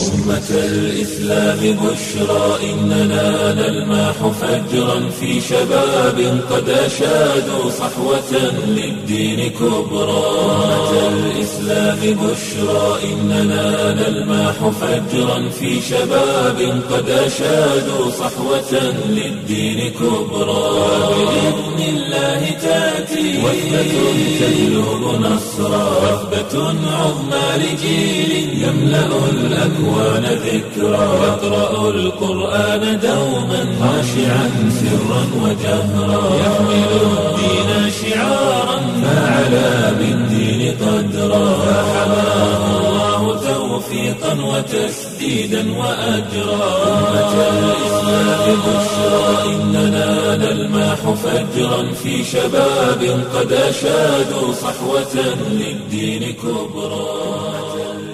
أمة الإسلام بشرى إننا نلمح فجرا في شباب قد أشادوا صحوة للدين كبرى أمة الإسلام بشرى إننا نلمح فجرا في شباب قد أشادوا صحوة للدين كبرى بإذن الله تأتي وثبة تجلب نصرا وثبة عظمى لجيل يملأ الأكوان ذكرا يقرأ القرآن دوما خاشعا سرا وجهرا يحمل الدين شعارا فعلى بالدين قدرا فحماه الله توفيقا وتسديدا وأجرا أمة الإسلام بشرى إننا نلمح فجرا في شباب قد أشادوا صحوة للدين كبرى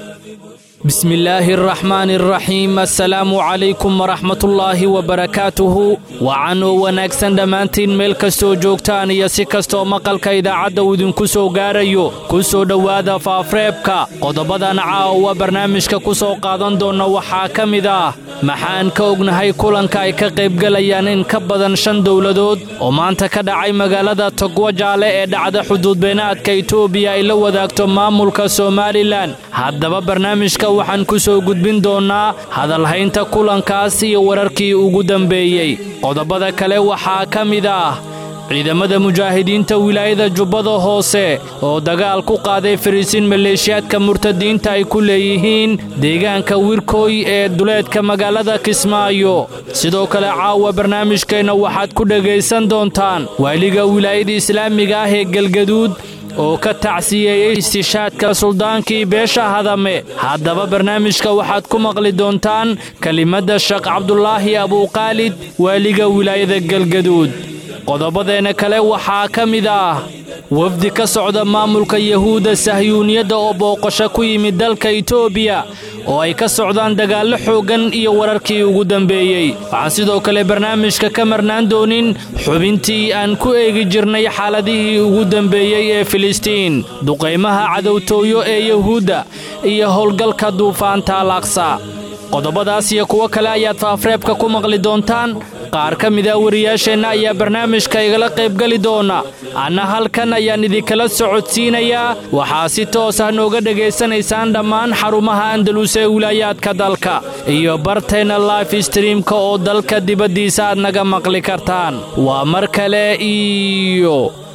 بسم الله الرحمن الرحيم assalaamu calaykum waraxmatullaahi wabarakaatuhu wacan oo wanaagsan dhammaantiin meel kastoo joogtaan iyo si kastoo maqalka idaacadda uu idinku soo gaarayo ku soo dhowaada faafreebka qodobadan caawa barnaamijka ku soo qaadan doonna waxaa ka mid ah maxaan ka ognahay kulanka ay ka qaybgelayaan in ka badan shan dowladood oo maanta ka dhacay magaalada togwajaale ee dhacda xuduudbeenaadka itoobiya ay la wadaagto maamulka somalilan haddaba barnaamijka waxaan ku soo gudbin doonnaa hadalhaynta kulankaas iyo wararkii ugu dambeeyey qodobada kale waxaa ka mid ah ciidamada mujaahidiinta wilaayada jubbada hoose oo dagaal ku qaaday fariisiin maleeshiyaadka murtadiinta ay ku leeyihiin deegaanka wirkooy ee duleedka magaalada kismaayo sidoo kale caawa barnaamijkeenna waxaad ku dhegaysan doontaan waaliga wilaayada islaamiga ah ee galgaduud oo ka tacsiyeeyey istishaadka suldaankii beesha hadame haddaba barnaamijka waxaad ku maqli doontaan kelimadda sheekh cabdulaahi abuuqaalid waaliga wilaayada galgaduud qodobadeenna kale waxaa ka mid ah wafdi ka socda maamulka yahuudda sahyuuniyadda oo booqasho ku yimid dalka itoobiya oo ay ka socdaan dagaallo xooggan iyo wararkii ugu dambeeyey waxaan sidoo kale barnaamijka ka marnaan doonin xubintii aan ku eegi jirnay xaaladihii ugu dambeeyey ee filistiin duqaymaha cadowtooyo ee yahuudda iyo howlgalka duufaanta alaqsa qodobadaas iyo kuwo kale ayaad faafreebka ku maqli doontaan qaar ka mida wariyaasheenna ayaa barnaamijka igala qaybgeli doona anna halkan ayaan idinkala socodsiinayaa waxaa si toos ah nooga dhegaysanaysaan dhammaan xarumaha andalus ee wilaayaadka dalka iyo barteenna life streamka oo dalka dibaddiisa aad naga maqli kartaan waa mar kale iyo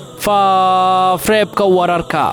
faafreebka wararka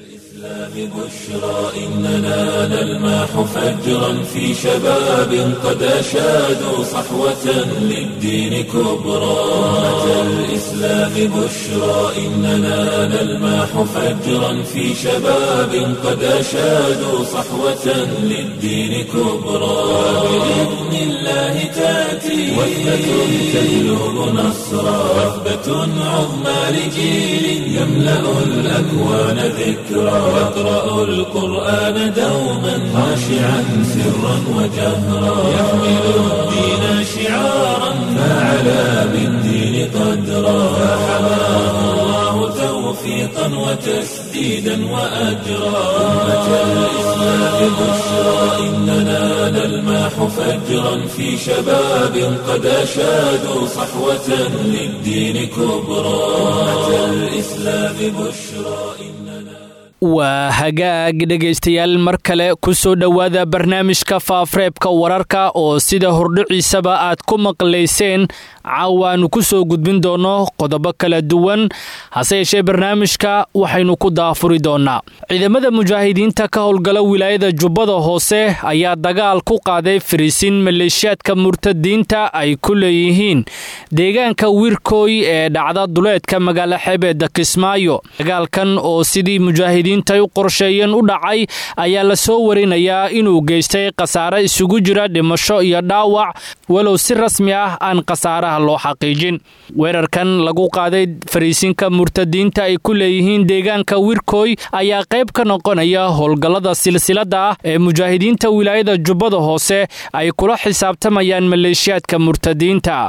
بشرى إننا نلمح فجرا في شباب قد أشادوا صحوة للدين كبرى أمة الإسلام بشرى إننا نلمح فجرا في شباب قد أشادوا صحوة للدين كبرى بإذن الله تأتي وثبة تجلب نصرا وثبة عظمى لجيل يملأ الأكوان ذكرى يقرأ القرآن دوما خاشعا سرا وجهرا يحمل الدين شعارا فعلى بالدين قدرا فحماه الله توفيقا وتسديدا وأجرا أمة الإسلام بشرى إننا نلمح فجرا في شباب قد أشادوا صحوة للدين كبرى أمة الإسلام بشرى إننا waa hagaag dhegaystayaal mar kale ku soo dhowaada barnaamijka faafreebka wararka oo sida hordhiciisaba aad ku maqlayseen caawaannu ku soo gudbin doonno qodobo kala duwan hase yeeshee barnaamijka waxaynu ku daafuri doonnaa ciidamada mujaahidiinta ka howlgala wilaayada jubbada hoose ayaa dagaal ku qaaday fariisiin maleeshiyaadka murtadiinta ay ku leeyihiin deegaanka wirkooy ee dhacda duleedka magaalo xebeedda kismaayo dagaalkan oo sidii mujaahidiin intay u qorsheeyeen u dhacay ayaa la soo warinayaa inuu geystay khasaare isugu jira dhimasho iyo dhaawac walow si rasmi ah aan khasaaraha loo xaqiijin weerarkan lagu qaaday fariisinka murtadiinta ay ku leeyihiin deegaanka wirkooy ayaa qayb ka noqonaya howlgallada silsilada ah ee mujaahidiinta wilaayada jubbada hoose ay kula xisaabtamayaan maleeshiyaadka murtadiinta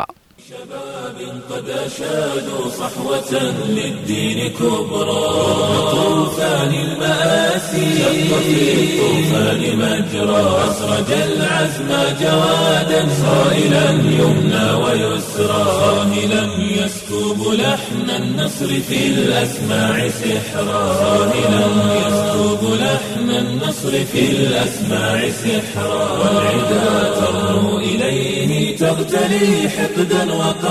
شباب قد أشادوا صحوة للدين كبرى طوفان المآسي شق في الطوفان مجرى أسرج العزم جوادا صائلا يمنى ويسرى صاهلا يسكب لحن النصر في الأسماع سحرا صاهلا يسكب لحن النصر في الأسماع سحرا والعدا ترنو إليه تغتلي حقدا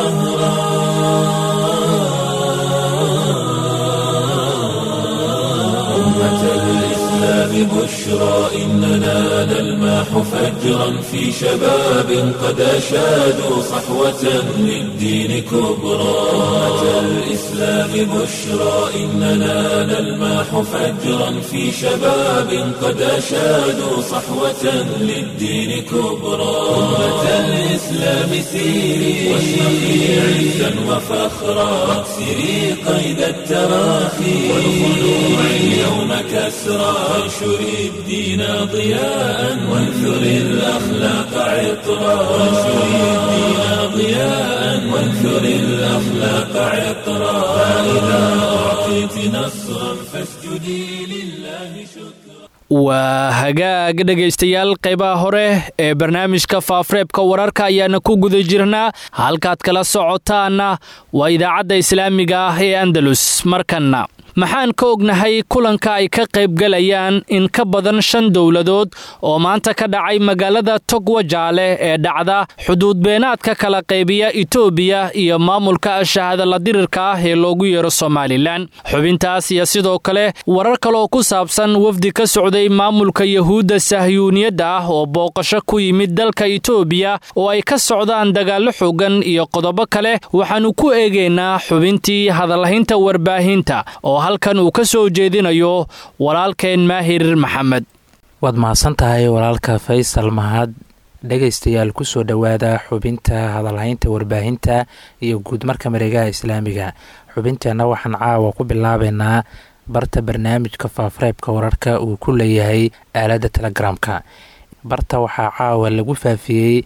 وقهرا أمة الإسلام بشرى إننا نلماح فجرا في شباب قد أشادوا صحوة للدين كبرى أمة الإسلام بشرى إننا نلماح فجرا في شباب قد أشادوا صحوة للدين كبرى أمة الإسلام سيري واشرقي عزا وفخرا واكسري قيد التراخي والخلوع اليوم كسرى وانشري الدين ضياء وانثري الأخلاق عطرا وانشري الدين ضياء وانثري الأخلاق عطرا فإذا أعطيت نصرا فاسجدي لله شكرا waa hagaag dhegaystayaal qaybaha hore ee barnaamijka faafreebka wararka ayaana ku guda jirnaa halkaad kala socotaanna waa idaacadda islaamiga ah ee andalus markanna maxaan ka ognahay kulanka ay ka qaybgalayaan in ka badan shan dowladood oo maanta ka dhacay magaalada togwajaale ee dhacda xuduudbeenaadka kala qaybiya itoobiya iyo maamulka shahadala dirirka ah ee loogu yeero somalilan xubintaas iyo sidoo kale warar kaleoo ku saabsan wafdi ka socday maamulka yahuudda sahyuuniyadda ah oo booqasho ku yimid dalka itoobiya oo ay ka socdaan dagaallo xoogan iyo qodobo kale waxaannu ku eegaynaa xubintii hadallahaynta warbaahinta oo halkan uu ka soo jeedinayo walaalkeen maahir maxamed waad mahadsan tahay walaalka faysal mahad dhegaystayaal kusoo dhowaada xubinta hadalhaynta warbaahinta iyo guud marka mareegaha islaamiga xubinteenna waxaan caawa ku bilaabaynaa barta barnaamijka faafreebka wararka uu ku leeyahay aaladda telegramka barta waxaa caawa lagu faafiyey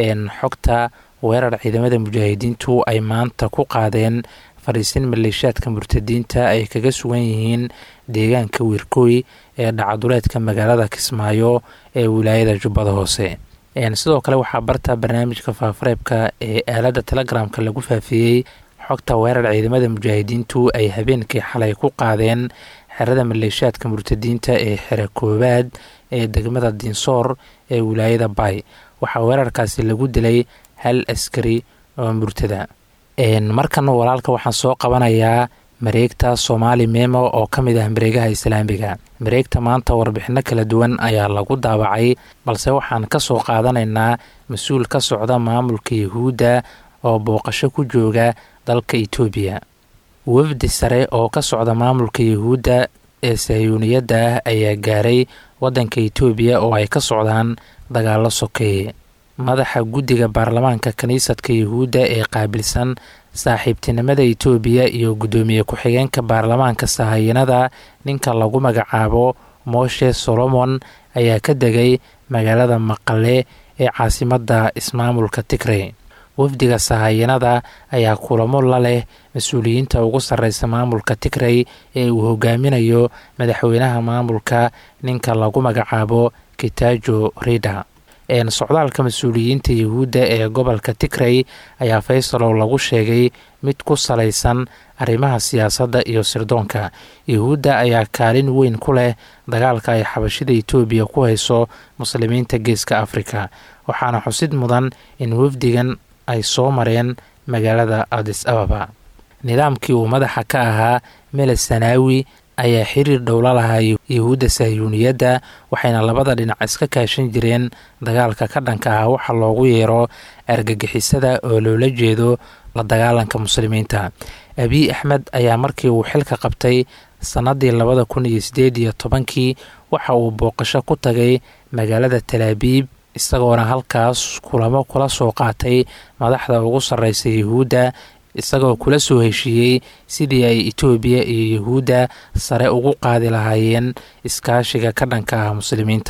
xogta weerar ciidamada mujaahidiintu ay maanta ku qaadeen fadhiisin maleeshaadka murtadiinta ay kaga sugan yihiin deegaanka wiirkooy ee dhacaduleedka magaalada kismaayo ee wilaayada jubbada hoose sidoo kale waxaa barta barnaamijka faafareebka ee aaladda telegramka lagu faafiyey xogta weerar ciidamada mujaahidiintu ay habeenkii xalay ku qaadeen xerada maleeshaadka murtadiinta ee xere koowaad ee degmada dinsoor ee wilaayada bay waxaa weerarkaasi lagu dilay hal askari oo murtada markan walaalka waxaan soo qabanayaa mareegta soomaali memo oo ka mid ah mareegaha islaamiga mareegta maanta warbixino kala duwan ayaa lagu daabacay balse waxaan ka soo qaadanaynaa mas-uul ka socda maamulka yahuudda oo booqasho ku jooga dalka itoobiya wafdi sare oo ka socda maamulka yahuudda ee sahyuuniyadda ah ayaa gaaray waddanka itoobiya oo ay ka socdaan dagaalo sokeeye madaxa guddiga baarlamaanka kiniisadka yahuudda ee qaabilsan saaxiibtinimada itoobiya iyo guddoomiye ku-xigeenka baarlamaanka sahayanada ninka lagu magacaabo moshe solomon ayaa ka degay magaalada maqale ee caasimadda ismaamulka tigrey wafdiga sahayanada ayaa kulamo la leh mas-uuliyiinta ugu sarreysa maamulka tigrey ee uu hogaaminayo madaxweynaha maamulka ninka lagu magacaabo kitajo rida socdaalka mas-uuliyiinta yahuudda ee gobolka tigrey ayaa faysalow lagu sheegay mid ku salaysan arrimaha siyaasadda iyo sirdoonka yahuudda ayaa kaalin weyn ku leh dagaalka ay xabashida itoobiya ku hayso muslimiinta geeska afrika waxaana xusid mudan in wafdigan ay soo mareen magaalada adis ababa nidaamkii uu madaxa ka ahaa mele sanaawi ayaa xiriir dhowla lahaa yahuudda sahyuuniyadda waxayna labada dhinac iska kaashan jireen dagaalka ka dhanka ah waxa loogu yeero argagixisada oo loola jeedo la dagaalanka muslimiinta abiy axmed ayaa markii uu xilka qabtay sannadii labada kun iyo sideed iyo tobankii waxa uu booqasho ku tagay magaalada talaabiib isagoona halkaas kulamo kula soo qaatay madaxda ugu sarreysa yahuudda isagoo kula soo heshiiyey sidii ay itoobiya iyo yahuudda sare ugu qaadi lahaayeen iskaashiga ka dhanka ah muslimiinta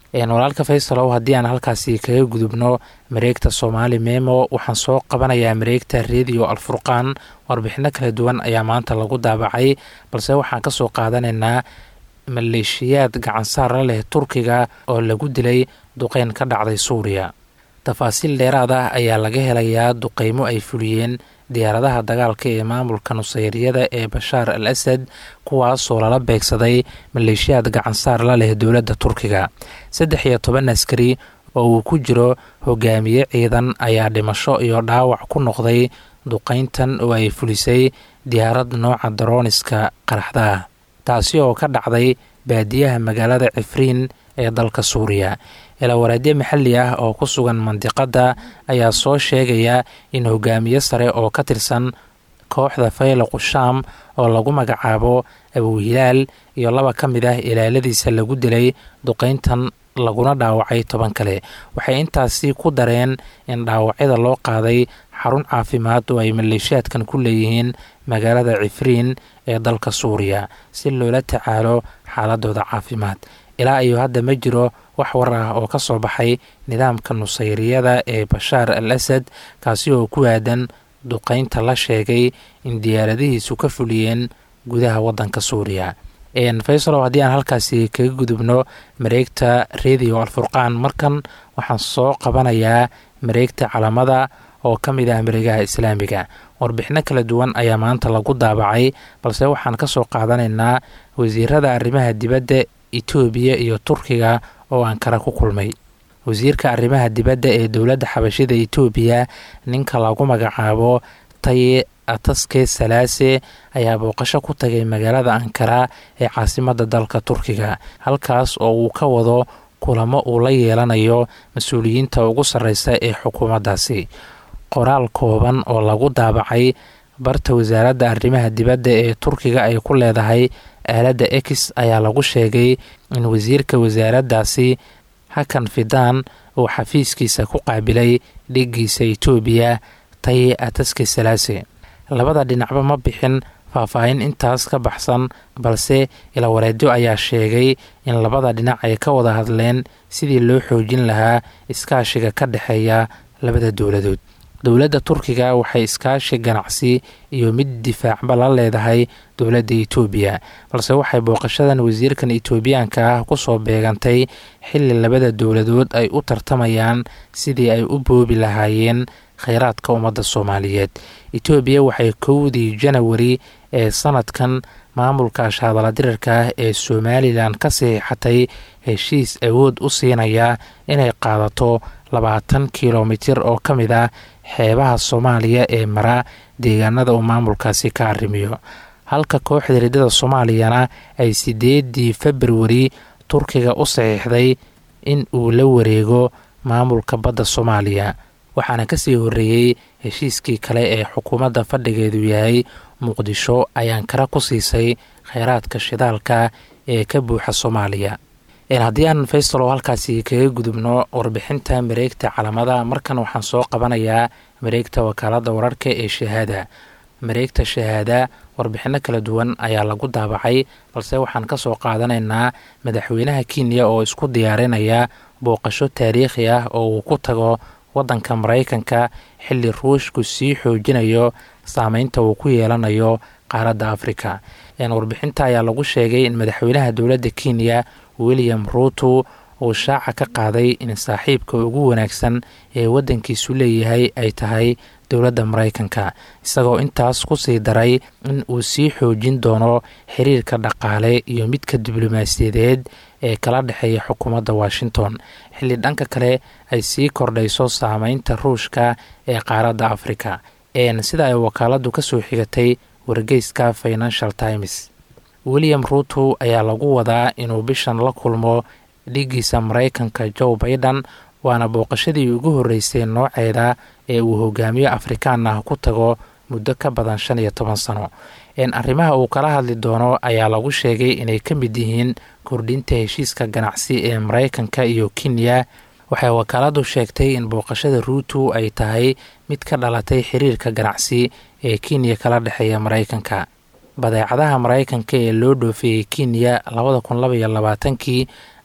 walaalka faysalow haddii aan halkaasi kaga gudubno mareegta soomaali memo waxaan soo qabanayaa mareegta redio alfurqaan warbixino kala duwan ayaa maanta lagu daabacay balse waxaan kasoo qaadanaynaa maleeshiyaad gacansaara leh turkiga oo lagu dilay duqeyn ka dhacday suuriya tafaasiil dheeraad ah ayaa laga helayaa duqeymo ay fuliyeen diyaaradaha dagaalka ee maamulka nusayriyada ee bashaar al asad kuwaasoo lala beegsaday maleeshiyaad gacansaar la leh dowladda turkiga saddex iyo toban askari oo uu ku jiro hogaamiye ciidan ayaa dhimasho iyo dhaawac ku noqday duqeyntan oo ay fulisay diyaarad nooca darooniska qaraxda ah taasi oo ka dhacday baadiyaha magaalada cifriin ee dalka suuriya ilawareedyo maxalli ah oo ku sugan mandiqadda ayaa soo sheegaya in hogaamiye sare oo ka tirsan kooxda fayloqu shaam oo lagu magacaabo abuhilaal iyo laba ka mid ah ilaaladiisa lagu dilay duqeyntan laguna dhaawacay toban kale waxay intaasi ku dareen in dhaawacyada loo qaaday xarun caafimaad oo ay maleeshiyaadkan ku leeyihiin magaalada cifriin ee dalka suuriya si loola tacaalo xaaladooda caafimaad ilaa iyo hadda ma jiro wax war ah oo ka soo baxay nidaamka nusayriyada ee bashaar al asad kaasi oo ku aadan duqeynta la sheegay in diyaaradihiisu ka fuliyeen gudaha wadanka suuriya faysalow haddii aan halkaasi kaga gudubno mareegta redio alfurqaan markan waxaan soo qabanayaa mareegta calamada oo ka mid ah mareegaha islaamiga warbixino kala duwan ayaa maanta lagu daabacay balse waxaan ka soo qaadanaynaa wasiirada arrimaha dibadda etoobiya iyo turkiga oo ankara ku kulmay wasiirka arrimaha dibadda ee dowladda xabashida etoobiya ninka lagu magacaabo taye ataske salaase ayaa booqasho ku tagay magaalada ankara ee caasimadda dalka turkiga halkaas oo uu ka wado kulamo uu la yeelanayo mas-uuliyiinta ugu sarreysa ee xukuumaddaasi qoraal kooban oo lagu daabacay barta wasaaradda arrimaha dibadda ee turkiga ay ku leedahay aaladda ex ayaa lagu sheegay in wasiirka wasaaraddaasi hakan fidaan uu xafiiskiisa ku qaabilay dhigiisa etoobiya taye ataske salaase labada dhinacba ma bixin faahfaahin intaas ka baxsan balse ilawareedyo ayaa sheegay in labada dhinac ay ka wada hadleen sidii loo xoojin lahaa iskaashiga ka dhexeeya labada dowladood dowladda turkiga waxay iskaashi ganacsi iyo mid difaacba la leedahay dowladda etoobiya balse waxay booqashadan wasiirkan etoobiyaanka ah kusoo beegantay xilli labada dowladood ay u tartamayaan sidii ay u boobi lahaayeen kheyraadka ummadda soomaaliyeed etoobiya waxay kowdii janawari ee sanadkan maamulka ashahadala dirarka ah ee somalilan ka saxiixatay heshiis awood u siinaya inay qaadato labaatan kilomitir oo ka mid ah xeebaha soomaaliya ee mara deegaanada uu maamulkaasi ka arrimiyo halka kooxda riddada soomaaliyana ay sideedii februari turkiga u saxiixday in uu la wareego maamulka badda soomaaliya waxaana kasii horreeyey heshiiskii kale ee xukuumadda fadhigeedu yahay muqdisho ayaan kara ku siisay kheyraadka shidaalka ee ka buuxa soomaaliya haddii aan faysalo halkaasi kaga gudubno warbixinta mareegta calamada markan waxaan soo qabanayaa mareegta wakaalada wararka ee shahaada mareegta shahaada warbixino kala duwan ayaa lagu daabacay balse waxaan kasoo qaadanaynaa madaxweynaha kenya oo isku diyaarinaya booqasho taariikhi ah oo uu ku tago wadanka maraykanka xilli ruushku sii xoojinayo saameynta uu ku yeelanayo qaaradda afrika warbixinta ayaa lagu sheegay in madaxweynaha dowladda kenya william ruuto uu shaaca ka qaaday in saaxiibka ugu wanaagsan ee waddankiisu leeyahay ay tahay dowladda maraykanka isagoo intaas kusii daray in uu sii xoojin doono xiriirka dhaqaale iyo midka diblomaasiyadeed ee kala dhexeeya xukuumadda washington xilli dhanka kale ay sii kordhayso saameynta ruushka ee qaaradda afrika sida ay wakaaladu kasoo xigatay wargeyska financial times william ruuto ayaa lagu wadaa inuu bishan la kulmo dhigiisa maraykanka joe baiden waana booqashadii ugu horreysay nooceeda ee uu hogaamiyo afrikaan ah ku tago muddo ka badan shan iyo toban sano arrimaha uu kala hadli doono ayaa lagu sheegay inay ka mid yihiin kordhinta heshiiska ganacsi ee maraykanka iyo kenya waxay wakaaladu sheegtay in booqashada ruuto ay tahay mid ka dhalatay xiriirka ganacsi ee kenya kala dhexeeya maraykanka badeecadaha maraykanka ee loo dhoofeeyey kenya labada kun labaiyo labaatankii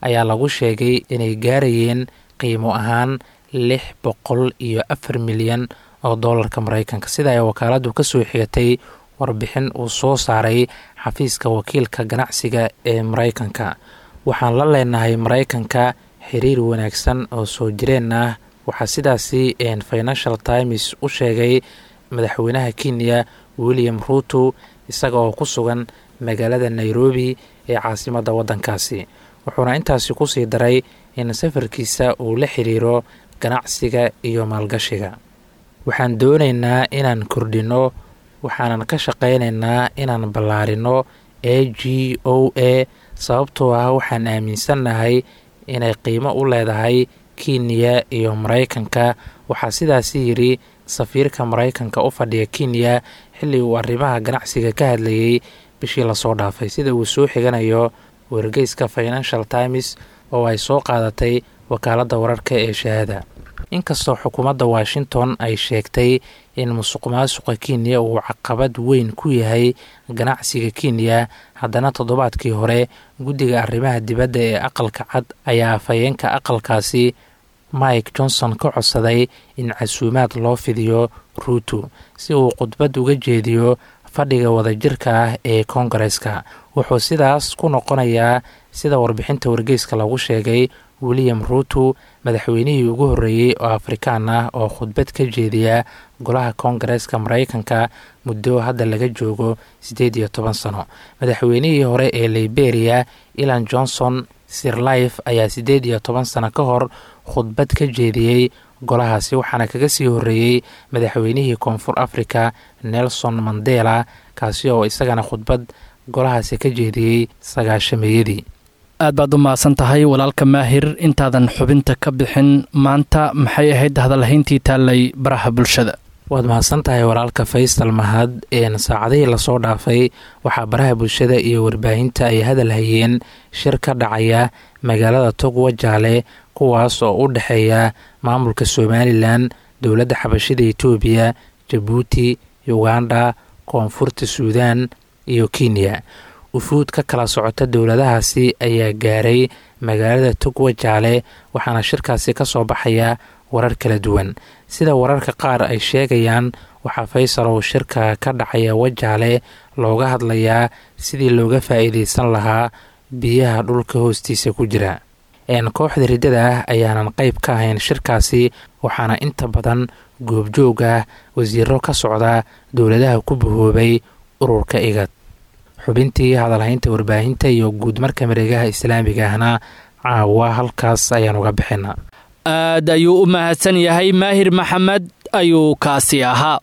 ayaa lagu sheegay inay gaarayeen qiimo ahaan lix boqol iyo afar milyan oo doolarka maraykanka sida ay wakaaladdu ka soo xigatay warbixin uu soo saaray xafiiska wakiilka ganacsiga ee maraykanka waxaan la leenahay maraykanka xiriir wanaagsan oo soo jireen ah waxaa sidaasi financial times u sheegay madaxweynaha kenya william ruuto isaga oo ku sugan magaalada nairobi ee caasimadda waddankaasi wuxuuna intaasi kusii daray in safarkiisa uu la xiriiro ganacsiga iyo maalgashiga waxaan doonaynaa inaan kordhinno waxaanan ka shaqaynaynaa inaan ballaarino a g o a sababtoo ah waxaan aaminsannahay inay qiimo u leedahay kenya iyo maraykanka waxaa sidaasi yidhi safiirka maraykanka u fadhiya kenya xilli uu arrimaha ganacsiga ka hadlayay bishii lasoo dhaafay sida uu soo xiganayo wargeyska financial times oo ay soo qaadatay wakaaladda wararka ee shahaada inkastoo xukuumadda washington ay sheegtay in musuq maasuqa kenya uu caqabad weyn ku yahay ganacsiga kenya haddana toddobaadkii hore guddiga arrimaha dibadda ee aqalka cad ayaa afhayeenka aqalkaasi mike johnson ka codsaday in casuumaad loo fidiyo ruuto si uu khudbad uga jeediyo fadhiga wadajirka ah ee koongareska wuxuu sidaas ku noqonayaa sida warbixinta wargeyska lagu sheegay william ruuto madaxweynihii ugu horreeyey oo afrikaan ah oo khudbad ka jeediya golaha koongareeska maraykanka muddo hadda laga joogo siddeed iyo toban sano madaxweynihii hore ee liberia ilan johnson sirlife ayaa siddeed iyo toban sano ka hor khudbad ka jeediyey golahaasi waxaana kaga sii horreeyey madaxweynihii koonfur africa nelson mandela kaasi oo isagana khudbad golahaasi ka jeediyey sagaashameeyadii aad baad u mahadsan tahay walaalka maahir intaadan xubinta ka bixin maanta maxay ahayd hadalhayntii taallay baraha bulshada waad mahadsan tahay walaalka faysal mahad saacadihii lasoo dhaafay waxaa baraha bulshada iyo warbaahinta ay hadal hayeen shir ka dhacaya magaalada togwa jaale kuwaas oo u dhexeeya maamulka somalilan dowladda xabashida etoobiya jabuuti uganda koonfurta suudan iyo kenya ufuud ka kala socota dowladahaasi ayaa gaaray magaalada togwa jaale waxaana shirkaasi ka soo baxaya warar kala duwan sida wararka qaar ay sheegayaan waxaa faysal oo shirka ka dhacaya wajaale looga hadlayaa sidii looga faa'iidaysan lahaa biyaha dhulka hoostiisa ku jira kooxda riddada ah ayaanan qayb ka ahayn shirkaasi waxaana inta badan goobjoog ah wasiiro ka socda dowladaha ku bahoobay ururka igad xubintii hadalhaynta warbaahinta iyo guud marka mareegaha islaamiga ahna caawa halkaas ayaan uga bixina aad ayuu u mahadsan yahay maahir maxamed ayuu kaasi ahaa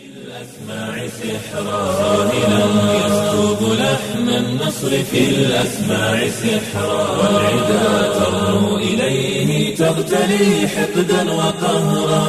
يسكب لحن النصر في الأسماع سحرا والعدا ترنو إليه تغتلي حقدا وقهرا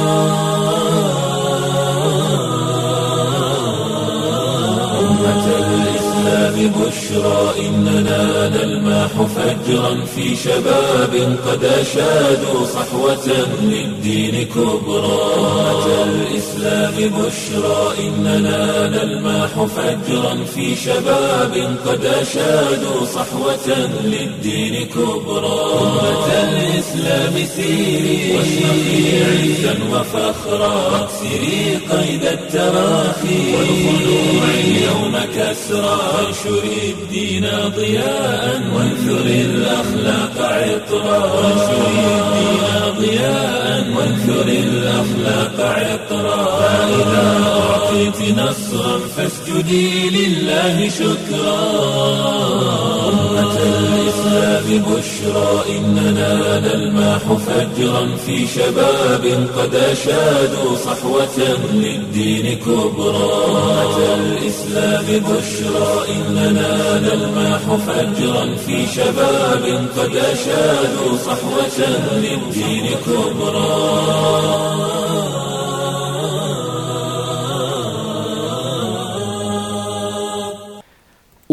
أمة الإسلام بشرى إننا نلماح فجرا في شباب قد أشادوا صحوة للدين كبرى أمة الإسلام بشرى إننا نلماح فجرا في شباب قد أشادوا صحوة للدين كبرى أمة الإسلام سيري واشرقي عزا وفخرا واكسري قيد التراخي والخلوع اليوم كسرى وانشري الدين ضياء وانثري الأخلاق عطرا وانشري الدين ضياء وانثري الأخلاق عطرا فإذا أعطيت نصرا فاسجدي لله شكرا أمة الإسلام بشرى إننا نلماح فجرا في شباب قد أشادوا صحوة للدين كبرى أمة الإسلام بشرى إننا نلماح فجرا في شباب قد أشادوا صحوة للدين كبرى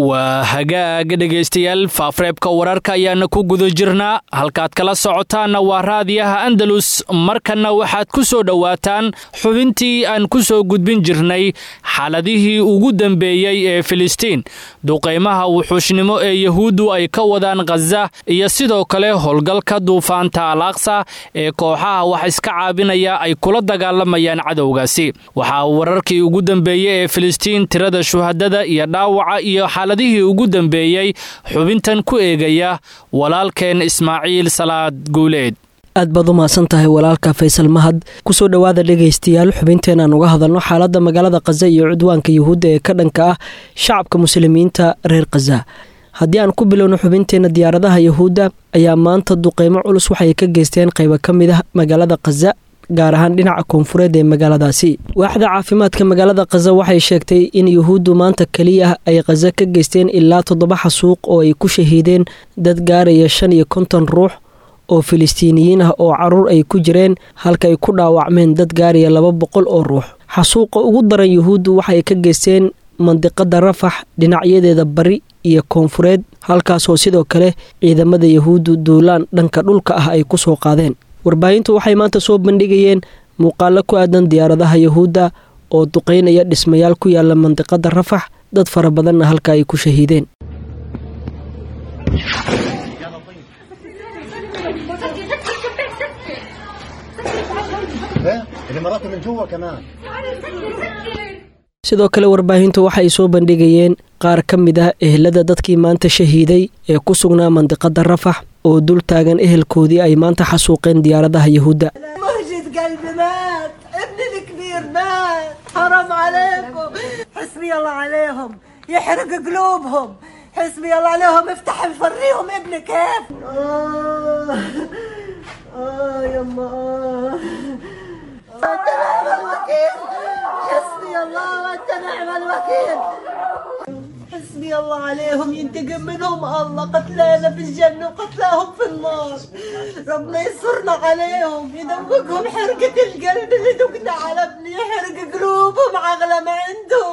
waa hagaag dhegaystayaal faafreebka wararka ayaana ku guda jirnaa halkaad kala socotaanna waa raadiyaha andalus markanna waxaad ku soo dhowaataan xubintii aan ku soo gudbin jirnay xaaladihii ugu dambeeyey ee filistiin duqaymaha wuxuushnimo ee yahuuddu ay ka wadaan khaza iyo sidoo kale howlgalka duufaanta al aqsa ee kooxaha wax iska caabinaya ay kula dagaalamayaan cadowgaasi waxaa wararkii ugu dambeeyey ee filistiin tirada shuhadada iyo dhaawaca iyo xaaladihii ugu dambeeyey xubintan ku eegaya walaalkeen ismaaciil salaad guuleed aad baad u mahadsan tahay walaalka faysal mahad kusoo dhowaada dhegaystayaal xubinteenaan uga hadalno xaaladda magaalada khaza iyo cudwaanka yuhuudda ee ka dhanka ah shacabka muslimiinta reer khaza haddii aan ku bilowno xubinteenna diyaaradaha yuhuudda ayaa maanta duqeymo culus waxay ka geysteen qaybo ka mid ah magaalada khaza gaar ahaan dhinaca koonfureed ee magaaladaasi waaxda caafimaadka magaalada khaza waxay sheegtay in yuhuuddu maanta keliya ay khaza ka geysteen ilaa toddoba xasuuq oo ay ku shahiideen dad gaaraya shan iyo konton ruux oo filistiiniyiin ah oo caruur ay ku jireen halka ay ku dhaawacmeen dad gaaraya laba boqol oo ruux xasuuqa ugu daran yuhuuddu waxay ka geysteen mandiqada rafax dhinacyadeeda bari iyo koonfureed halkaasoo sidoo kale ciidamada yuhuuddu duulaan dhanka dhulka ah ay ku soo qaadeen warbaahintu waxay maanta soo bandhigayeen muuqaalo ku aadan diyaaradaha yuhuudda oo duqaynaya dhismayaal ku yaala mandiqada rafax dad fara badanna halka ay ku shahiideen sidoo kale warbaahintu waxay soo bandhigayeen qaar ka mid ah ehelada dadkii maanta shahiiday ee ku sugnaa mandiqada rafax oo dul taagan ehelkoodii ay maanta xasuuqeen diyaaradaha yuhuudda حسبي الله عليهم ينتقم منهم الله قتلانا في الجنة وقتلاهم في النار ربنا ينصرنا عليهم يدوقهم حرقة القلب اللي دقنا على ابني يحرق قلوبهم أغلى ما عندهم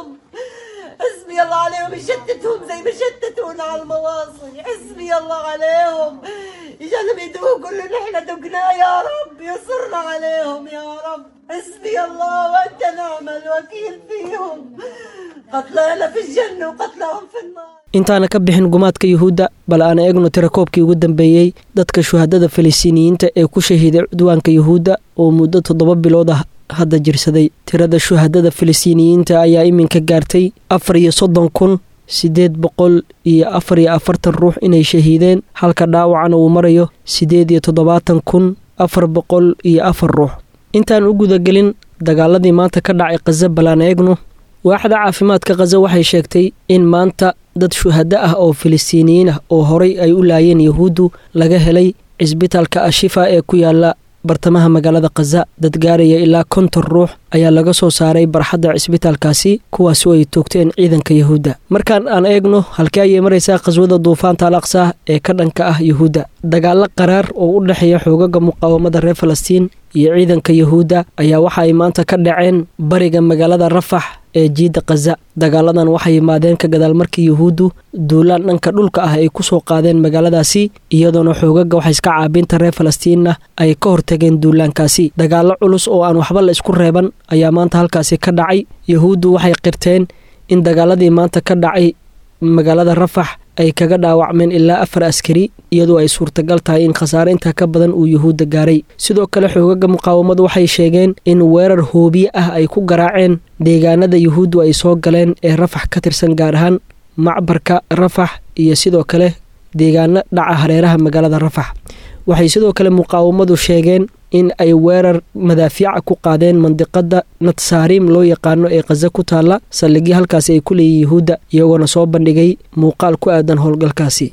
حسبي الله عليهم يشتتهم زي ما شتتونا على المواصل حسبي الله عليهم يجعلهم يدوقوا اللي نحن دقناه يا رب ينصرنا عليهم يا رب حسبي الله وانت نعم الوكيل فيهم qatlaana fi janna waqatlaahum fi nnaar intaana ka bixin gumaadka yuhuudda bal aan eegno tirakoobkii ugu dambeeyey dadka shuhadada falistiiniyiinta ee ku shahiiday cudwaanka yuhuudda oo muddo toddoba bilood ah hadda jirsaday tirada shuhadada falistiiniyiinta ayaa iminka gaartay afar iyo soddon kun siddeed boqol iyo afar iyo afartan ruux inay shahiideen halka dhaawacana uu marayo siddeed iyo toddobaatan kun afar boqol iyo afar ruux intaan u gudagelin dagaaladii maanta ka dhacay khaza balaan eegno waaxda caafimaadka khaza waxay sheegtay in maanta dad shuhado ah oo filistiiniyiin ah oo horay ay u laayeen yuhuuddu laga helay cisbitaalka ashifa ee ku yaala bartamaha magaalada khaza dad gaaraya ilaa konton ruux ayaa laga soo saaray barxadda cisbitaalkaasi kuwaasoo ay toogteen ciidanka yuhuudda markaan aan eegno halkee ayay maraysaa khaswada duufaanta al aqsa ee ka dhanka ah yuhuudda dagaalo qaraar oo u dhexeeya xoogaga muqaawamada reer falastiin iyo ciidanka yuhuudda ayaa waxa ay maanta ka dhaceen bariga magaalada rafax ee jiidda khaza dagaaladan waxay yimaadeen ka gadaal markii yuhuuddu duulaan dhanka dhulka ah ay ku soo qaadeen magaaladaasi iyadoona xoogaga wax iska caabinta reer falastiinna ay ka hortageen duulaankaasi dagaallo culus oo aan waxba la isku reeban ayaa maanta halkaasi ka dhacay yuhuuddu waxay qirteen in dagaaladii maanta ka dhacay magaalada rafax ay kaga dhaawacmeen ilaa afar askari iyadoo ay suurtagal tahay in khasaare intaa ka badan uu yuhuudda gaaray sidoo kale xoogaga muqaawamadu waxay sheegeen in weerar hoobiye ah ay ku garaaceen deegaanada yuhuuddu ay soo galeen ee rafax ka tirsan gaar ahaan macbarka rafax iyo sidoo kale deegaano dhaca hareeraha magaalada rafax waxay sidoo kale muqaawamadu sheegeen in ay weerar madaafiica ku qaadeen mandiqada natsaariim loo yaqaano ee khaza ku taalla saldhigyo halkaasi ay ku leeyihin yuhuudda iyagoona soo bandhigay muuqaal ku aadan howlgalkaasi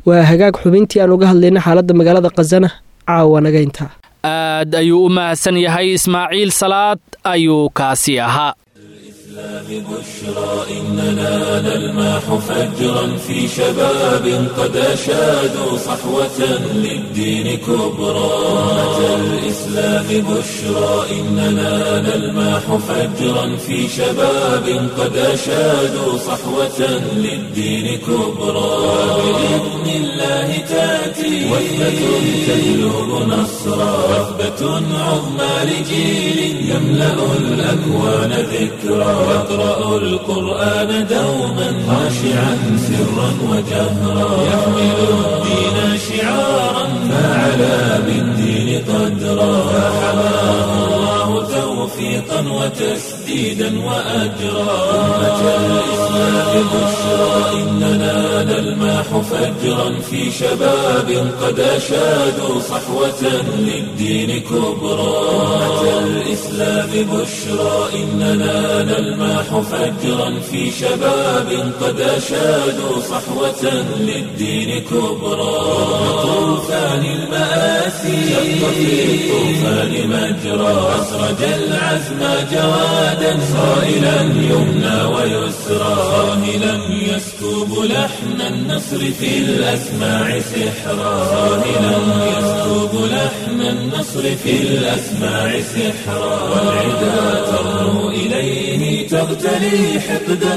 waa hagaag xubintii aan uga hadlayna xaaladda magaalada khazana caawa naga intaa aad ayuu u mahadsan yahay ismaaciil salaad ayuu kaasi ahaa بشرى إننا نلمح فجرا في شباب قد أشادوا صحوة للدين كبرى أمة الإسلام بشرى إننا نلمح فجرا في شباب قد أشادوا صحوة للدين كبرى بإذن الله تأتي وثبة تجلب نصرا وثبة عظمى لجيل يملأ الأكوان ذكرى يقرأ القرآن دوما خاشعا سرا وجهرا يحمل الدين شعارا فعلى بالدين قدرا فحماه الله توفيقا وتسديدا وأجرا أمة الإسلام بشرى إننا نلمح فجرا في شباب قد أشادوا صحوة للدين كبرى أمة الإسلام بشرى إننا نلمح فجرا في شباب قد أشادوا صحوة للدين كبرى طوفان المآسي شق في الطوفان مجرى أسرج العزم جوادا صائلا يمنى ويسرى صاهلا يسكب لحن النصر في الأسماع سحرا صاهلا يسكب لحن النصر في الأسماع سحرا والعدا ترنو إليه تغتلي حقدا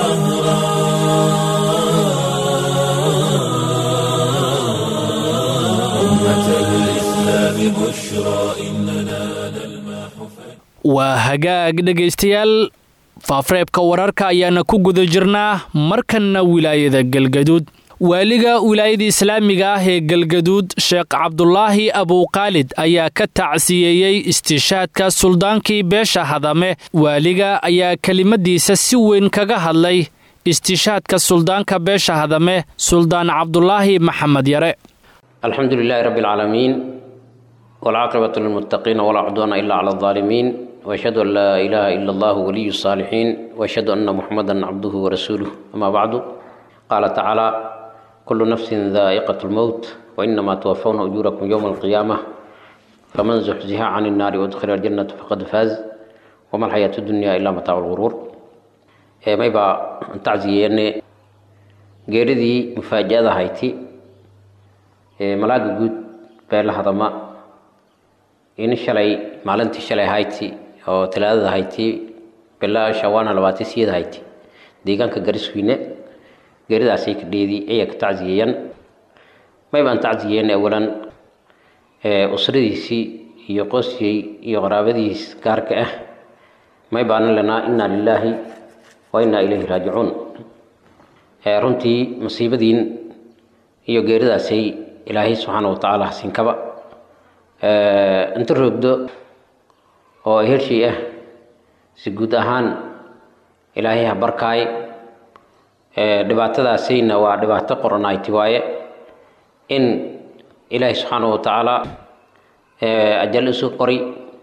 وقهرا أمة الإسلام بشرى إننا نلمح waa hagaag dhegaystayaal faafreebka wararka ayaana ku guda jirnaa markanna wilaayada galgaduud waaliga wilaayada islaamiga ah ee galgaduud sheekh cabdulaahi abuuqaalid ayaa ka tacsiyeeyey istiishaadka suldaankii beesha hadame waaliga ayaa kelimadiisa si weyn kaga hadlay istiishaadka suldaanka beesha hadame suldaan cabdulaahi maxamed yare الحمد لله رب العالمين والعاقبة للمتقين ولا عدوان إلا على الظالمين وأشهد أن لا إله إلا الله ولي الصالحين وأشهد أن محمدا عبده ورسوله أما بعد قال تعالى كل نفس ذائقة الموت وإنما توفون أجوركم يوم القيامة فمن زحزح عن النار وادخل الجنة فقد فاز وما الحياة الدنيا إلا متاع الغرور إيه ما يبقى تعزيين geeridii mufaaja'ada hayti ee malaaga guud beela hadama in shalay maalintii shalay hayti oo talaadada hayti bila shawaana labaatan siyada hayti deegaanka gariswiine geeridaasay ka dheedi ayay ka tacziyeeyaan may baan tacziyeen awalan usradiisii iyo qosyey iyo qaraabadiis gaarka ah may baanan lenaa inaa lilaahi wa inaa ilayhi raajicuun runtii masiibadiin iyo geeridaasay ilaahay subxaana wa tacaala hasinkaba inta roogdo oo hershii ah si guud ahaan ilaahay ha barkaay dhibaatadaasayna waa dhibaato qoranayti waaye in ilaahay subxaana wa tacaala ajal isu qori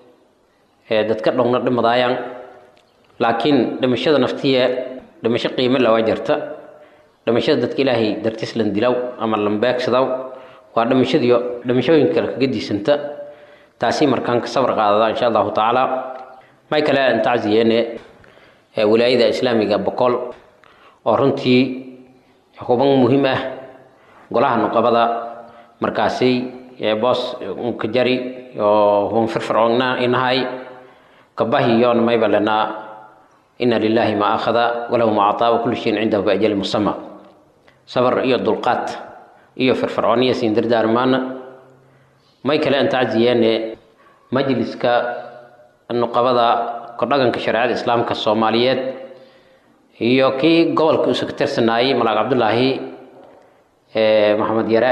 dadka dhowna dhimadaayaan laakiin dhimashada naftiya dhimasho qiimo lawaa jirta dhimashada dadka ilaahay dartiis lan dilaw ama lan beegsadaw waa dhimashadiyo dhimashooyin kale kaga diisanta taasi markaan ka sabar qaadada insha allahu tacaala may kale aan tacziyeene wilaayada islaamiga boqol oo runtii xuban muhiim ah golaha nuqabada markaasi boos ka jari oo huban firfircoonna inahay kabahi yoon mayba lenaa ina lilahi ma akhada walahu ma actaa wa kullu shayin cindahu biajali musama sabar iyo dulqaad iyo firfircooniya siin dardaarmaana may kale aan tacziyeene majliska nuqabada kordhaganka shareecada islaamka soomaaliyeed iyo kii gobolka usa ka tirsanaayey malaag cabdulaahi maxamed yare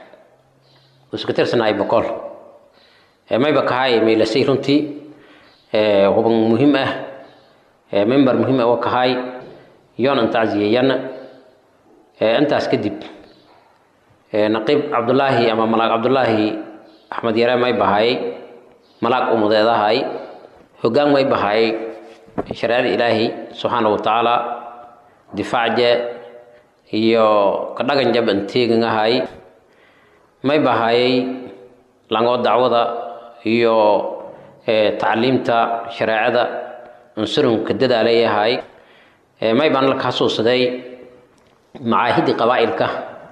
usa ka tirsanaayey boqol mayba kahay maylasay runtii huban muhiim ah member muhiim ah oo kahay yoon aan tacziyeeyana intaas kadib naqiib cabdulaahi ama malaag cabdulaahi axmed yare may bahaayey malaag umudeedahay hoggaan may bahaayey shareecada ilaahi subxaana wa tacaala difaacje iyo ka dhagan jab an teegan ahay may bahayay langoo dacwada iyo tacliimta shareecada unsurunka dadaalay ahay may baan la xasuusaday macaahidii qabaa'ilka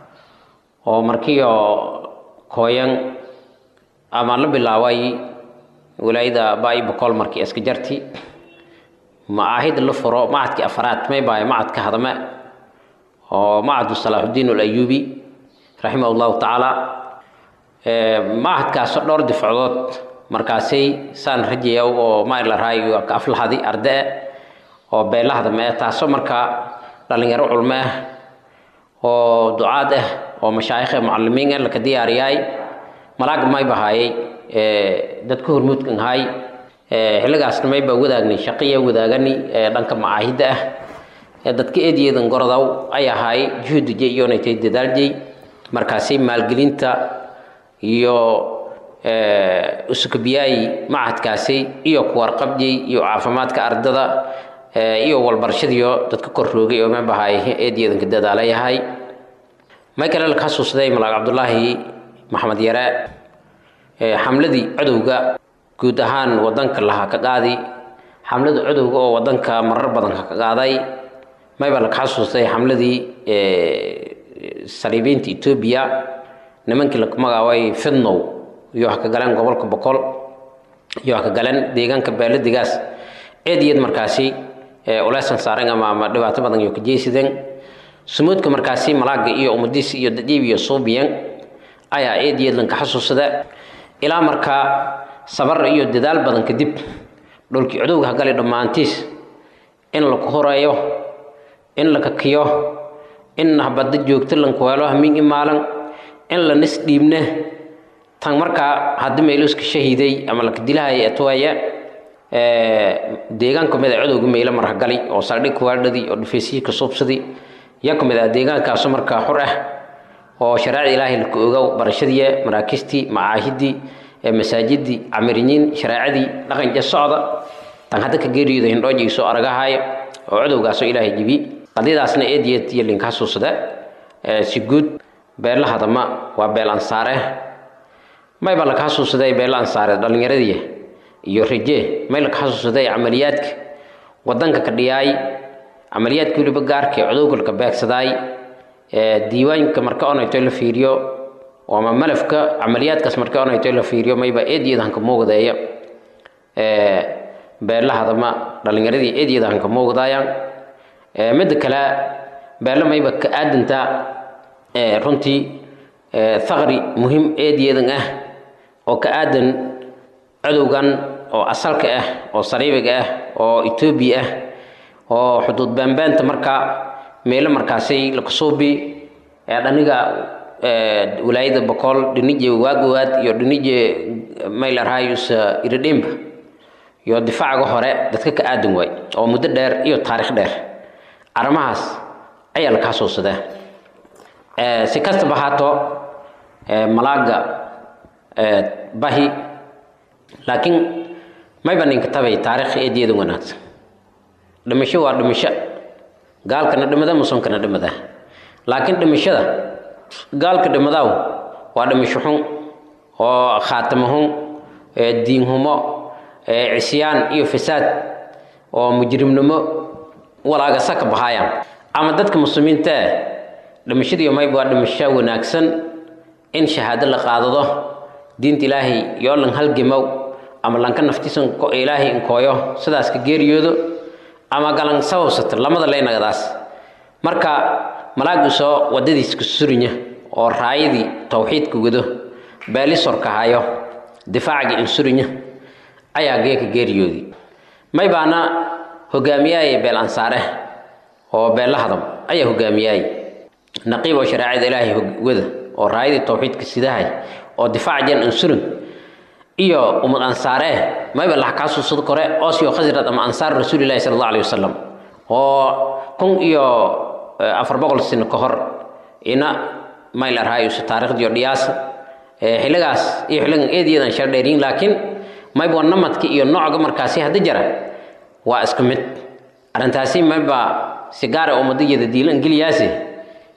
oo markiio kooyan ama la bilaabay walaayada baayi boqol markii iska jarti macaahid la furo macadkii afraad may bahay macadka hadame oo macadu salaaxudiin alayubi raximah llahu tacaala macadkaasoo dhowr difacdood markaasay saan rajaya oo mailaraay ka aflahadi ardae oo beelahadame taasoo markaa dhalinyaro culmo ah oo ducaad ah oo mashaayikh mucalimiin ah laka diyaariyaay malaaga may bahaayay dadka hormuudkan ahay xilligaasna mayba wadaagnay shaqiya wadaagani dhanka macaahidda ah dadka eedyeedan gorodow ay ahaay juhudije iyonaytay dadaaljay markaasay maalgelinta iyo usukabiyaayi macadkaasi iyo kuwarqabjay iyo caafimaadka ardada iyo walbarashadiyo dadka korroogay oo mabahaay eedyeedanka dadaalayahay may kale laka xasuusday malaag cabdulaahi maxamed yare xamladii codowga guud ahaan wadanka lahaa ka qaadi xamlada codowga oo wadanka marar badan ka qaaday mayba laka xasuustay xamladii saliibiinta etoobiya nimankii laku magacaabay fidnow iyo wax ka galeen gobolka boqol iyo wax ka galeen deegaanka beeladigaas eediyad markaasi uleysan saaren ama ama dhibaato badan iyo ka jeysideen sumuudka markaasi malaaga iyo umadiis iyo dadiib iyo suubiyan ayaa eediyad lanka xasuusada ilaa markaa sabar iyo dadaal badan kadib dhulkii cudowga hagali dhammaantiis in laku horeeyo in la kakiyo in habada joogto lanku helo hamiin imaalan in la nis dhiibne tan markaa haddii meeluska shahiiday ama laka dilahaya atwaaya deegaan kamid a codowga meelo marhagali oo saldhig kuwaadhadii oo dhufeysihii ka suubsadii yaa kamid ah deegaankaasu markaa xur ah oo shareecada ilaahay laka ogow barashadii maraakistii macaahidii masaajidii camiriniin shareecadii dhaqanja socda tan hadda ka geeriyooda hindhoojigiisoo aragahaya oo codowgaasoo ilaahay jibi qadiyadaasna eediyad iyo linka xasuusada si guud beella hadama waa beel ansaare mayba laka xasuusaday beella ansaare dhallinyaradii iyo raje may laka xasuusaday camaliyaadka wadanka ka dhiyaay camaliyaadka weliba gaarka ee codowga laka beegsadaay diiwaanka marka onayto la fiiriyo ama malafka camaliyaadkaas marka onayto la fiiriyo mayba eediyada hanka muugdeeya beella hadama dhallinyaradii eediyada hanka muugdaayaan midda kale beella mayba ka aadantaa runtii thaqri muhim eediyadan ah oo ka aadan codowgan oo asalka ah oo sariibiga ah oo etoobiya ah oo xuduud baanbaanta markaa meelo markaasay lakasuubi dhaniga walaayada boqol dhinije waagowaad iyo dhinije maylarhayus iridhimba iyo difaacaga hore dadka ka aadan waay oo muddo dheer iyo taarikh dheer arrimahaas ayaa laka xasuusadaa si kastaba haato malaaga bahi laakiin mayba ninka tabay taarikh eediyada wanaagsan dhimasho waa dhimasho gaalkana dhimada musunkana dhimada laakiin dhimashada gaalka dhimadaaw waa dhimasho xun oo khaatimo xun diinhumo cisyaan iyo fasaad oo mujrimnimo walaagasa ka bahaayaan ama dadka muslimiinta ah dhimashadiiyo mayb waa dhimasho wanaagsan in shahaado la qaadado diinta ilaahay yoo lan halgemow ama lanka naftiisan ilaahay inkooyo sidaas ka geeriyoodo ama galan sababsato lamada leynagadaas marka malaagiisoo wadadiis ka surinya oo raayadii tawxiidka wado baalisorka hayo difaacaga insurinya ayaa geeka geeriyoodii may baana hogaamiyaaye beel ansaare oo beella hadam ayaa hogaamiyaaye naqiib oo shareecada ilaahay wada oo raayadii tawxiidka sidahay oo difaac jan ansurin iyo umad ansaare mayba laha kaa suusad kore oosyo khasrad ama ansaar rasuulillahi sala allahu alayhi wasalam oo kun iyo afar boqol sano ka hor ina mayl arhaayusu taarikhdiyo dhiyaasa xilligaas iyo xilligan eediyadan shar dheeriin laakiin mayba namadka iyo noocga markaasi hadda jara waa isku mid arrintaasi mayba si gaara ummadayada diilan geliyaasi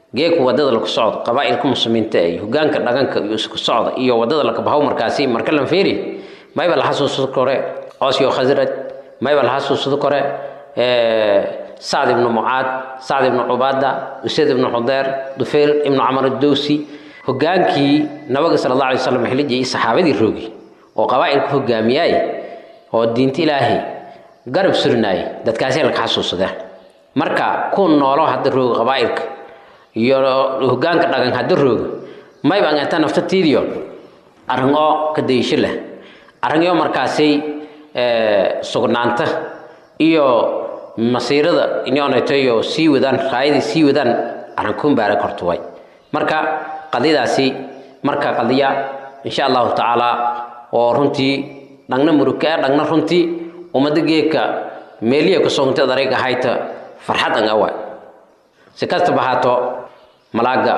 geeku wadada laku socdo qabaa'ilka muslimiinta iyo hogaanka dhaqanka iyo isku socda iyo wadada lakabahow markaasi marka lan feeri mayba la xasuusado kore coos iyo khasraj mayba la xasuusado kore sacd ibnu mucaad sacd ibnu cubaada usayd ibnu xudeer dufeyl ibnu camar adowsi hogaankii nabiga sala allah alay wasalam xiliji iyo saxaabadii roogi oo qabaa'ilka hogaamiyaay oo diinta ilaahay garab surinaayay dadkaasay laka xasuusadeen marka ku noolo hadda rooga qabaa'ilka iyo hogaanka dhaqan hadda rooga mayba angeeta naftatiidiyo arrin oo ka dayisho leh arrinyo markaasay sugnaanta iyo masiirada inooneeteyo sii wadaan raayadii sii wadaan arrinkuun baara kortuway marka qadiyadaasi marka qadiya insha allahu tacaala oo runtii dhagna murukaa dhagna runtii ummada geedka meeliya kusoontay darayg ahayta farxad an awa si kastaba haato malaaga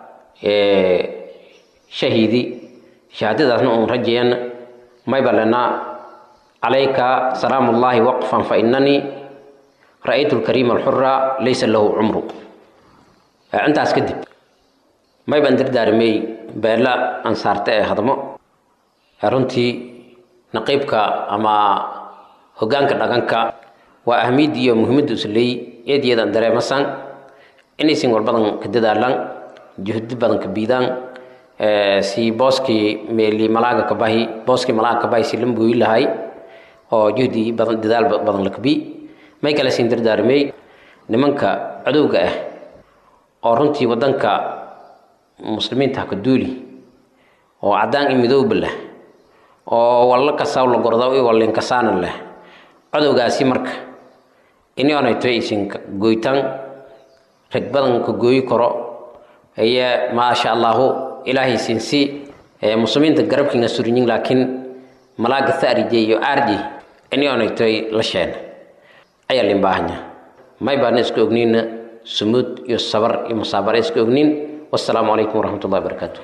shahiidi shahaadadaasna uun rajayan mayba lena calayka salaamu ullaahi waqfan fa inanii ra'aytu lkariima alxura laysa lahu cumru intaas kadib mayban dardaarimey beela ansaarta ee hadmo runtii naqiibka ama hogaanka dhaqanka waa ahmiyadda iyo muhiimadda usley eed iyadan dareemasan inaysan walbadan ka dadaalan juhdi badan ka biidaan si booskii meeli malaaga ka bahi booskii malaaga ka bahi si lambuyi lahay oo juhdi badan dadaal badan lakabi may kale siin dardaarimey nimanka cadowga ah oo runtii wadanka muslimiinta ha ka duuli oo caddaan iyo midooba leh oo wallo kasaw la gorda i wallinkasaanan leh cadowgaasi marka inionayto isin goytaan rag badan ka gooyi karo eye maasha allahu ilaahay sinsi muslimiinta garabkiinga surinyin laakiin malaaga tharije iyo aarji inionaytoy la sheena ayaa lin baahanya may baana iska ogniina sumuud iyo sabar iyo musaabara iska ogniin والسلام عليكم ورحمة الله وبركاته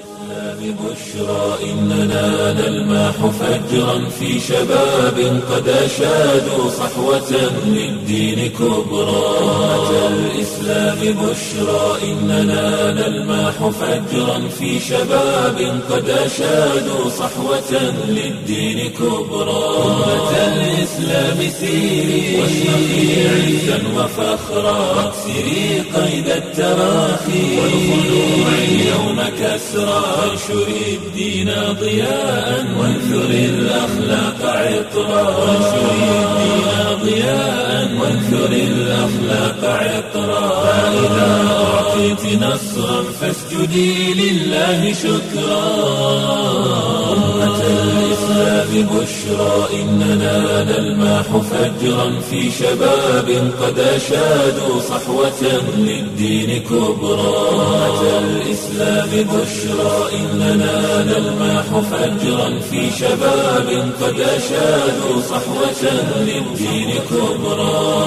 بشرى إننا نلماح فجرا في شباب قد أشادوا صحوة للدين كبرى أتى الإسلام بشرى إننا نلماح فجرا في شباب قد أشادوا صحوة للدين كبرى أمة الإسلام سيري واشرقي عزا وفخرا واكسري قيد التراخي والخلوع اليوم كسرى وانشر الدين ضياء وانثر الأخلاق عطرا وانشر الدين ضياء وانثر الأخلاق عطرا فإذا أعطيت نصرا فاسجدي لله شكرا أمة الإسلام بشرى إننا نلماح فجرا في شباب قد أشادوا صحوة للدين كبرى أمة الإسلام بشرى إننا نلماح فجرا في شباب قد أشادوا صحوة للدين كبرى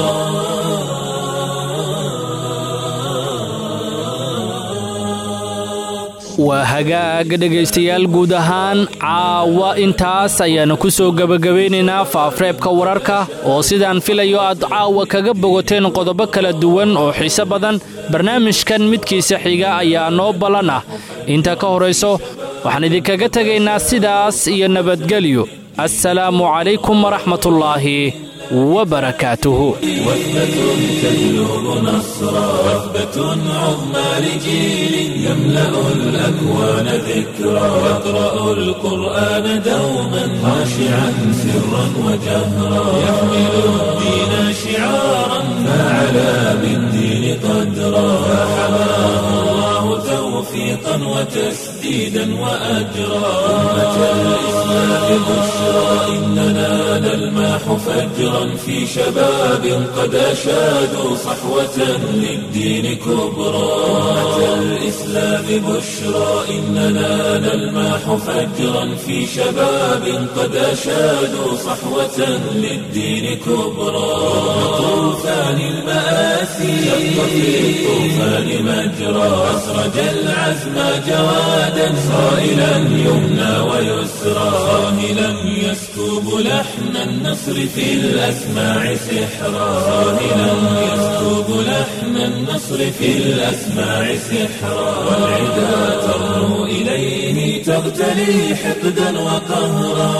waa hagaag dhegaystayaal guud ahaan caawa intaas ayaanu ku soo gebagabaynaynaa faafreebka wararka oo sidaan filayo aad caawa kaga bogoteen qodobo kala duwan oo xiise badan barnaamijkan midkiisa xiga ayaa noo ballan ah inta ka horayso waxaan idinkaga tegaynaa sidaas iyo nabadgelyo assalaamu calaykum waraxmatullaahi وبركاته وثبة تجلب نصرا وثبة عظمى لجيل يملأ الأكوان ذكرا يقرأ القرآن دوما خاشعا سرا وجهرا يحمل الدين شعارا فعلى بالدين قدرا فحماه الله توفيقا وتسديدا وأجرا أمة الإسلام بشرى إننا نلماح فجرا في شباب قد أشادوا صحوة للدين كبرى أمة الإسلام بشرى إننا نلماح فجرا في شباب قد أشادوا صحوة للدين كبرى طوفان المآسي شق في الطوفان مجرى أسرج العزم جوادا صائلا يمنى ويسرى راهلا يسكب لحن النصر في الأسماع سحرا راهلا يسكب لحن النصر في الأسماع سحرا والعدا ترنو إليه تغتلي حقدا وقهرا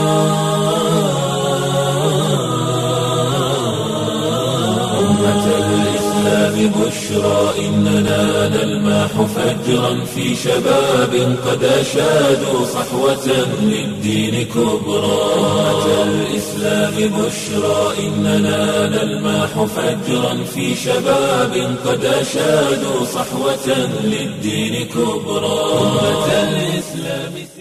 أمة الإسلام بشرى إننا نلماح فجرا في شباب قد أشادوا صحوة للدين كبرى أمة الإسلام بشرى إننا نلماح فجرا في شباب قد أشادوا صحوة للدين كبرى أمة الإسلام